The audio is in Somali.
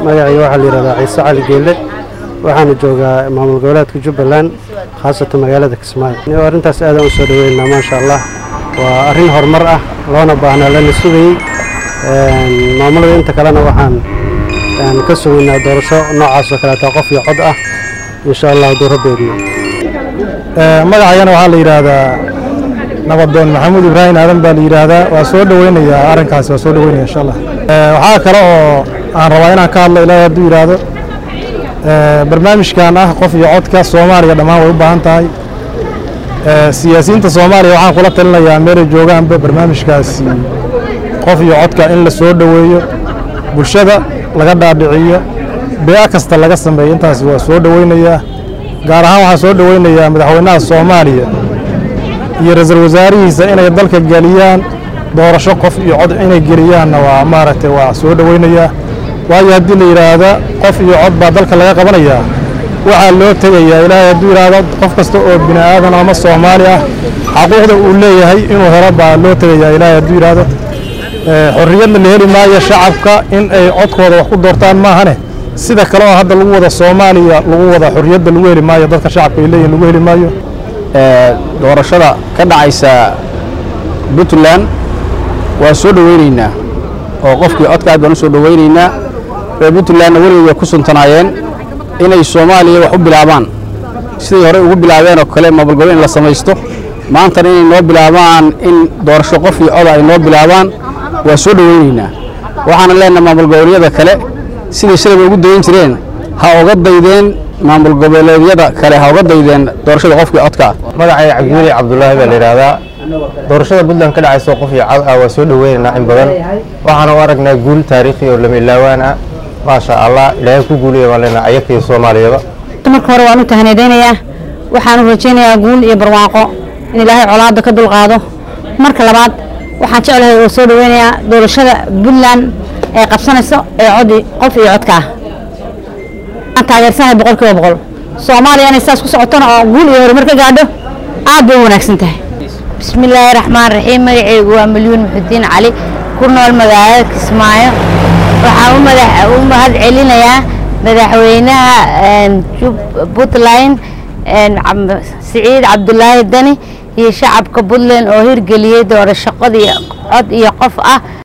magacayga waxaa la yidhahdaa ciise cali geelle waxaana joogaa maamul goboleedka jubbaland khaasatan magaalada kismaayo arrintaas aadaan u soo dhaweynaa maasha allah waa arrin horumar ah loona baahnaa lana sugayey maamulada inta kalena waxaan ka sugaynaa doorasho noocaas oo kaleeta qof iyo cod ah insha allah hadduu rabbeedno magacayana waxaa la yidhaahdaa nabadoon maxamuud ibraahim aadan baa la yidhaahdaa waa soo dhoweynayaa arrinkaasi waa soo dhoweynaya insha allah waxaa kale oo aan rabaa inaan ka hadlo ilaahay hadduu yidhaahdo barnaamijkan ah qof iyo codka soomaaliya dhammaan way u baahan tahay siyaasiyiinta soomaaliya waxaan kula talinayaa meelay joogaanba barnaamijkaasi qof iyo codka in la soo dhoweeyo bulshada laga dhaadhiciyo bea kasta laga sameeyo intaasi waa soo dhoweynayaa gaar ahaan waxaan soo dhoweynayaa madaxweynaha soomaaliya iyo ra-iisul wasaarihiisa inay dalka geliyaan doorasho qof iyo cod inay geliyaanna waa maaragtay waa soo dhoweynayaa waayo haddii la yidhaahda qof iyo cod baa dalka laga qabanayaa waxaa loo tegayaa ilaahay hadduu yidhaahdo qof kasta oo bini aadan ama soomaali ah xaquuqda uu leeyahay inuu helo baa loo tegayaa ilaahay hadduu yidhaahdo xorriyadna la heli maayo shacabka in ay codkooda wax ku doortaan maahane sida kale oo hadda lagu wada soomaaliya lagu wada xorriyadda lagu heli maayo dadka shacabka ay leeyihin lagu heli maayo doorashada ka dhacaysa puntland waa soo dhoweynaynaa oo qofkii codka aad baan u soo dhoweynaynaa reer puntlandna weligay way ku suntanaayeen inay soomaaliya wax u bilaabaan siday horey ugu bilaabeen oo kale maamulgobol in la samaysto maantana inay noo bilaabaan in doorasho qof iyo coda ay noo bilaabaan waa soo dhoweynaynaa waxaana leenaha maamul goboleedyada kale siday shalayba ugu dayan jireen ha oga daydeen maamul goboleedyada kale ha oga daydeen doorashada qofkii codka ah magacay cabdiweli cabdulaahi baa la yidhaahdaa doorashada puntland ka dhacaysa qof iyo cod ah waa soo dhoweynaynaa in badan waxaana u aragnaa guul taariikhi oo lama ilaawaan ah maasha allah ilaahay ku guulaya baan leenaha ayakii soomaaliyaba marka hore waan u tahanadaynayaa waxaan u rajaynayaa guul iyo barwaaqo in ilaahay colaadda ka dulqaado marka labaad waxaan jeclahay oo soo dhoweynayaa doorashada puntland ee qabsanayso ee cod qof iyo codka ah aan taageersanahay boqol kiiba boqol soomaaliya inay saas ku socotona oo guul iyo horumar ka gaadho aad bay u wanaagsan tahay bismillaahi raxmaan raxiim magacaygu waa milyuun muxudiin cali ku nool magaalada kismaayo waxaan u mahad celinayaa madaxweynaha puntland siciid cabdulaahi dani iyo shacabka puntland oo hirgeliyey doorasho cod iyo qof ah